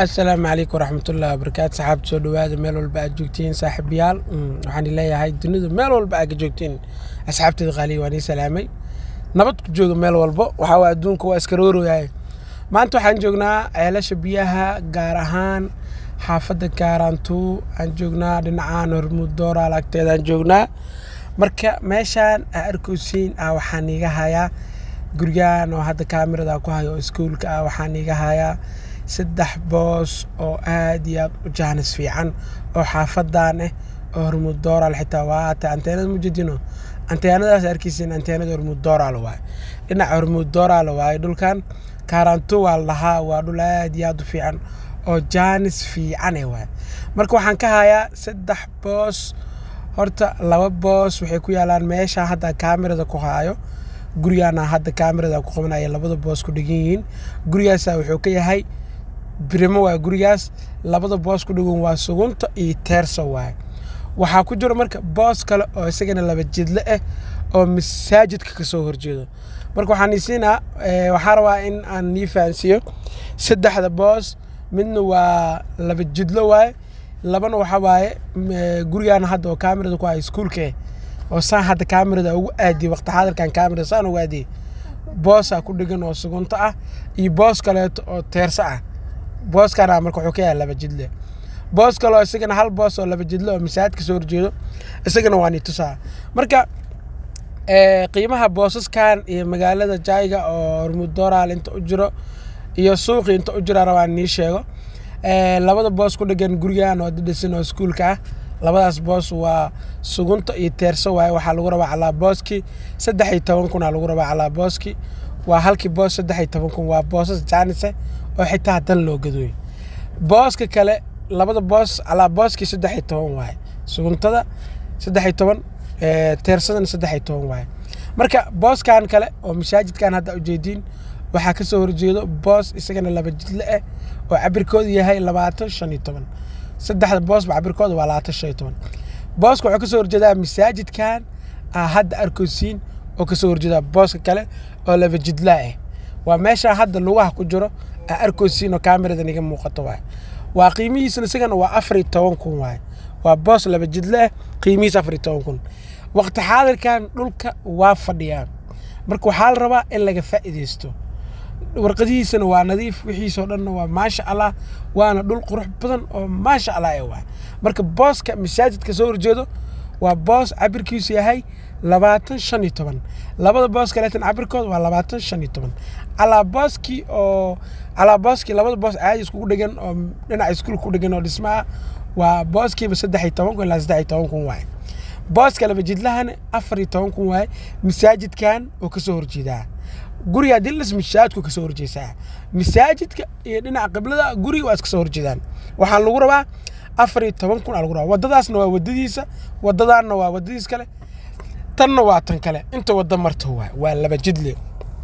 assalaamu calaykum waraxmatullahi wabarakaatu saxaabta soo dhawaada meel walba aad joogtiin saaxiibayaal waxaan leeyahay dunidu meel walba aad ka joogtiin asxaabteeda qaaliya waan ii salaamay nabad ku jooga meel walba waxaa waa adduunka waa iska rooroyahay maanta waxaan joognaa ceelasha biyaha gaar ahaan xaafadda gaaraantuu aan joognaa dhinacaan hormuud dooraal agteedaan joognaa marka meeshaan aa arkosiin ah waxaan iiga hayaa gurigaan oo hadda kaamirada ku hayo oo iskuulka ah waxaan iiga hayaa saddex boos oo aad iyo aad u jaanis fiican oo xaafadan ah oo hormuud dooraal xitaa waata anteenada mujedino anteenadaas arkeysin anteenada hormuud dooraal waaye dhinaca hormuud dooraal waaye dhulkan kaaranto waa la dhahaa waa dhul aad iyo aad u fiican oo jaanis fiican eh waaye marka waxaan ka hayaa saddex boos horta laba boos waxay ku yaalaan meesha hadda kaamirada ku haayo gurigaana hadda kaamirada ku qabanaya labada boos ku dhegan yihiin gurigaasa wuxuu ka yahay birimo waa gurigaas labada boos ku dhegan waa sugunta iyo teersa waaye waxaa ku jiro marka boos kale oo isagana laba jidle ah oo masaajidka kasoo horjeedo marka waxaan isiinaa waxaa rabaa in aan nii fahansiiyo saddexda boos midna waa laba jidlo waaye labana waxaa waaye gurigaana hadda oo kaamirada ku haya iskuulka oo saan hadda kaamirada ugu aadiyey waqti xaadirkan kaamirada saan ugu aadiyey boosaa ku dhegan oo sugunto ah iyo boos kaleeto oo teerso ah booskana marka wuxuu ka yahay laba jidle boos kale oo isagana hal boos oo laba jidle oo masaajidka soo horjeedo isagana waa nii tusaa marka qiimaha boosaskan iyo magaalada jayga oo hormuud dooraal inta u jiro iyo suuqii inta u jira rabaan nii sheego labada boos ku dhegan gurigan oo dhisan oo iskuulka ah labadaas boos waa sugunta iyo teerso waaye waxaa lagu rabaa calaa booski saddex iyo toban kunaa lagu rabaa calaa booski waa halkii boos saddex iyo toban kun waa boosas jaanise oo xitaa dan loo gadooyo booska kale labada boos calaa booskii saddex iyo toban waaye suguntada saddex iyo toban teersadana saddex iyo toban waaye marka booskan kale oo masaajidkan hadda ujeediin waxaa ka soo horjeedo boos isagana laba jidle ah oo cabirkoodu yahay labaatan shan iyo toban saddexda boosba cabirkooda waa labaatan shan iyo toban booska wuxuu kasoo horjeedaa masaajidkan aa hadda arkosiin oo kasoo horjeedaa booska kale oo laba jidlaa ah waa meesha hadda lugaha ku jiro aa arkosiin oo kaamiradan iga muuqato waaye waa qiimihiisana isagana waa afar iyo toban kun waaye waa boos laba jidle ah qiimihiis afar iyo toban kun waqti xaadirkan dhulka waa fadhiyaa marka waxaa la rabaa in laga faa'iidaysto warqadihiisana waa nadiif wixiisoo dhanna waa maasha allah waana dhul qurux badan oo maasha allah ee waay marka booska masaajidka soo horjeedo waa boos cabirkiisu yahay labaatan shan iyo toban labada boos kaleetan cabirkooda waa labaatan shan iyo toban calaa booskii oo calaa booskii labada boos caadi iskugu dhegan oo dhinaca iskuulka ku dhegan oo dhismaha waa booskiiba saddex iyo toban kun ilaa saddex iyo toban kun waaye booska laba jidlahana afar iyo toban kun waaye masaajidkan oo kasoo horjeedaa guriga dilas masaajidku kasoo horjeesaa masaajidka iyo dhinaca qiblada guriga waa iska soo horjeedaan waxaa lagu rabaa afar iyo toban kun aa lagu rabaa wadadaasna waa wadadiisa wadadaanna waa wadadiis kale tanna waa tan kale inta wada marto waa waa laba jidle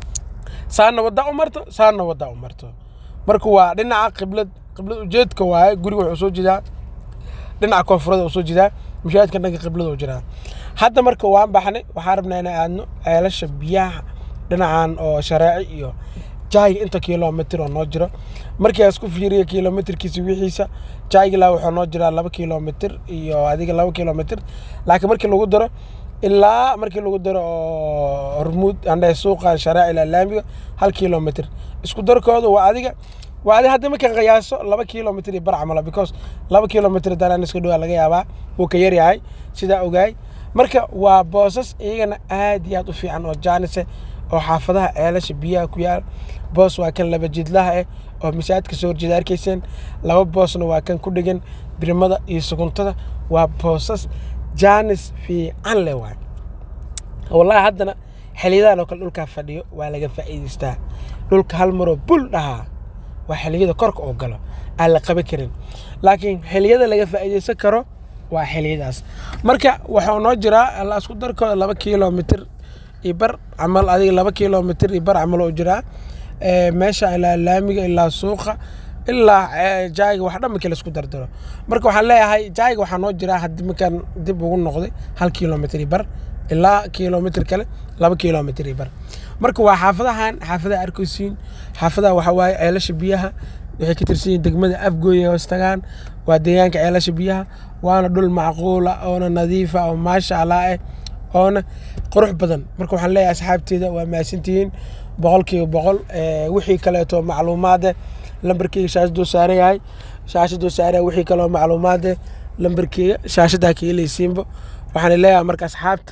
saana wadda u marto saana wadda u marto marka waa dhinaca qiblad qiblad ujeedka waaye guriga wuxuu soo jeedaa dhinaca koonfurada uu soo jeedaa masaajidka dhanka qiblada uu jiraa hadda marka waan baxnay waxaa rabnaa inaan aadno ceelasha biyaha dhinacan oo shareeci iyo jayga inta kilomitr oo noo jiro markii aan isku fiiriya kilomitrkiisa wixiisa jaygilaa wuxuu noo jiraa laba kilomitr iyo adiga laba kilomitr laakiin markii lagu daro ilaa markii lagu daro oo hormuud andhe suuqan shareeci ilaa laamiga hal kilomitr isku darkooda waa adiga waa adiga hadda markaan qiyaaso laba kilomitr iyo bar camala because laba kilomitr danaan iska dhowaa laga yaabaa wuu ka yaryahay sidaa ogaay marka waa boosas iyagana aad iyo aad u fiican oo jaanise oo xaafadaha ceelasha biyaha ku yaal boos waa kan laba jidlaha ah oo masaajidka soo horjeeda arkayseen laba boosna waa kan ku dhegan birimada iyo suguntada waa boosas jaanis fiican leh waay wallahi haddana xiliyadahan oo kale dhulkaa fadhiyo waa laga faa'iidaystaa dhulka hal maroo bul dhahaa waa xiliyada korka oo galo aan la qaban karin laakiin xiliyada laga faa'iidaysan karo waa xiliyadaas marka waxaa noo jiraa la isku darkooda laba kilomitr iyo bar camal adiga laba kilomitr iyo bar camal oo jiraa meesha ilaa laamiga ilaa suuqa ilaa jaayiga wax dhan markii laisku dardaro marka waxaan leeyahay jaayiga waxaa noo jiraa haddii markaan dib ugu noqday hal kilomitr iyo bar ilaa kilomitr kale laba kilomitr iyo bar marka waa xaafadahan xaafadaha arkosiin xaafadaha waxaa waaye ceelasha biyaha waxay ka tirsan yihiin degmada afgooy ay hoos tagaan waa deegaanka ceelasha biyaha waana dhul macquula oona nadiifa oo maasha allah eh oona qurux badan marka waxaan leeyahay asxaabteeda waa mahadsantihiin boqolkiiba boqol wixii kaleeto macluumaade lambarkeyga shaashaduu saaran yahay shaashaduu saaran yahay wixii kaleo macluumaade lambarkeyga shaashadaa ka helaysiinba waxaan leeyahay marka asxaabta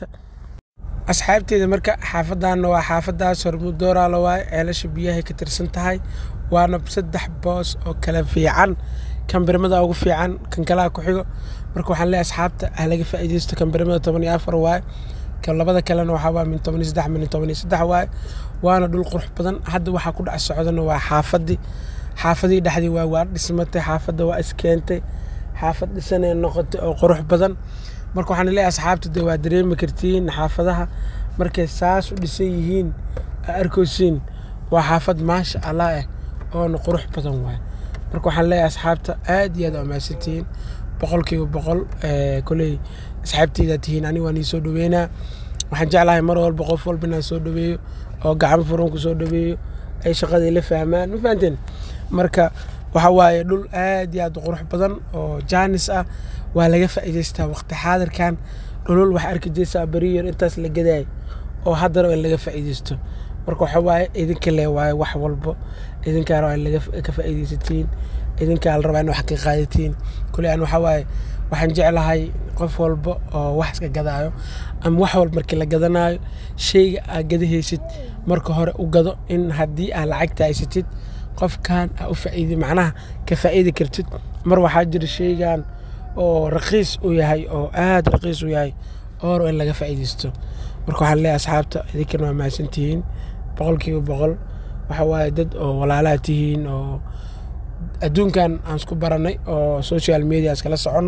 asxaabteeda marka xaafadaana waa xaafadaas hormudooraala waaye ceelasha biyahay ka tirsan tahay waana saddex boos oo kala fiican kan birmada ugu fiican kan kalaa ku xigo marka waxaan leeyahay asxaabta ah laga faa'iidaysto kan birmada toban iyo afar waaye kan labada kalena waxaa waa min toban iyo saddex min toban iyo saddex waaye waana dhul qurux badan hadda waxaa ku dhex socdana waa xaafadii xaafadii dhexdii waa waa dhismatay xaafadda waa iskeentay xaafad dhisanee noqotay oo qurux badan marka waxaan leeyahay asxaabta dee waa dareemi kartiin xaafadaha markay saas u dhisan yihiin arkosiin waa xaafad maasha allah eh oona qurux badan waaye marka waxaan leeyahay asxaabta aad iyo aad amaasantihiin boqolkiiba boqol koley asxaabteydaa tihiin aniga waan ii soo dhaweynaa waxaan jeclahay mar walba qof walba inaan soo dhaweeyo oo gacmo furan ku soo dhaweeyo ay shaqadii la fahmaan ma fahanteen marka waxa waaye dhul aad iyo aad u qurux badan oo jaanis ah waa laga faa'iidaystaa waqti xaadirkan dhulul waxaa arki jirsaa beriyer intaas la gadaay oo haddana in laga faa'iidaysto marka waxa waaye idinka le waaye wax walbo idinkaa rabaa in laga ka faa'iidaysatiin idinkaa la rabaa in wax ka qaadatiin kule aan waxa waaye waxaan jeclahay qof walba oo wax iska gadaayo ama wax walba markii la gadanaayo shayga aad gadahaysid marka hore u gado in haddii aad lacagta haysatid qofkan aa u faa'iidi macnaha ka faa'iidi kartid mar waxaa jira shaygan oo raqiis u yahay oo aad raqiis u yahay ooro in laga faa'iidaysto marka waxaan leeyahay asxaabta idinkana waa mahadsantihiin boqolkiiba boqol waxa waaye dad oo walaalaha tihiin oo adduunkan aan isku baranay oo social media iskala soconno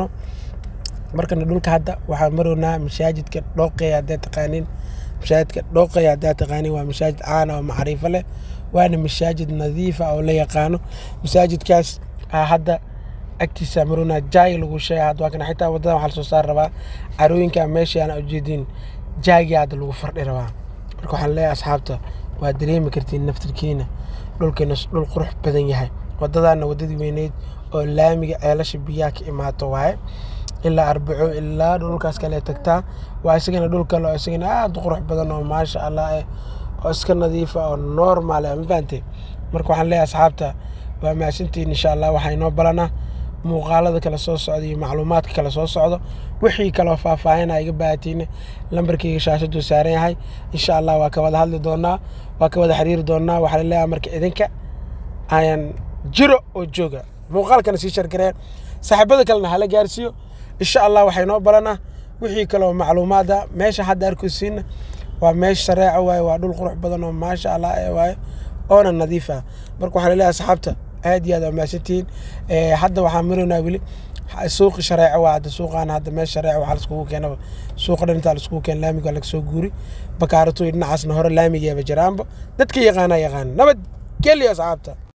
markana dhulka hadda waxaan marownaa masaajidka dhooqeya haddaad taqaaniin masaajidka dhooqeya haddaad taqaaniin waa masaajid caana oo macriifo leh waana masaajid nadiifa oo la yaqaano masaajidkaas hadda agtiisa marownaa jaay lagu sheega hadda waa kana xitaa waddadan waxaa lasoo saar rabaa carooyinka meeshaan ujeedin jaagi hadda lagu fardhi rabaa marka waxaan leeyahay asxaabta waa dareemi kartiin naftirkiina dhulkeena dhul qurux badan yahay waddadaana waddadii weyneyd oo laamiga ceelasha biyaha ka imaato waaye ilaa arbaco ilaa dhulkaas kale tagtaa waa isagana dhul kale oo isagana aad u qurux badan oo maasha allah eh oo iska nadiifa oo normal eh ma fahantay marka waxaan leeyahay asxaabta waa mahadsantihiin insha allah waxaa inoo balanaa muuqaalada kale soo socda iyo macluumaadka kale soo socdo wixii kaloo faahfaahina iga baahatiina lambarkeyga shaashaduu saaran yahay insha allah waa ka wada hadli doonaa waa ka wada xiriiri doonaa waxaa laleeyahay marka idinka ayaan jiro oo jooga muuqaalkana sii shargareen saaxiibada kalena hala gaarsiiyo insha allah waxay noo balanaa wixii kaloo macluumaada meesha hadda arkosiina waa meesha shareeco waaye waa dhul qurux badan oo maasha allah ee waaye oona nadiif ah marka waxaa laleeyahay asxaabta aad iyo aad waa mahadsantihiin hadda waxaan maraynaa weli suuqi shareeco waa hadda suuqaan hadda meesha shareeco waxaa laiskugu keenaba suuqa dhan intaa laiskugu keena laamiga waa laga soo guuri bakaaratoy dhinacaasna hore laamigeeba jiraanba dadka yaqaana yaqaan nabad geliyo asxaabta